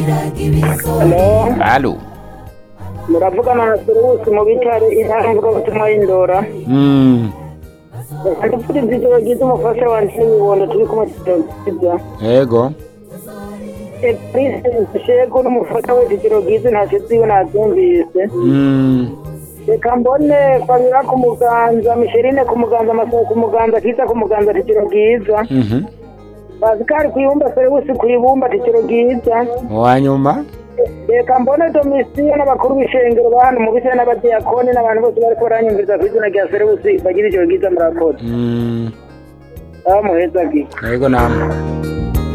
Halo, Halo. muravugana na Serusi mu bitare intara mvugabutumwa y'Indora. Mm. Reka ndipfurize ijoro ryiza umufasha wanje n'ibibondo turi kumwe tuzogiza. Ego. Prince Shego n'umufasha we ijoro ryiza ntacyo ziwe nabyumvise. Mm. Reka mbone Fabira ku muganza, Micheline ku muganza, Masabo ku muganza, Kiza ku muganza ijoro ryiza. Mhm. Pascal ku ibumba, Serusi ku ibumba ijoro ryiza. Wanyuma. reka mbone domisiyo n'abakuru b'ishengero ba hano mu bise n'abadiyakoni n'abantu bose bariko baranyumviriza ku izina rya serusi bagira ijoro ryiza murakoze Mm. aho muheza gi Ego namwe.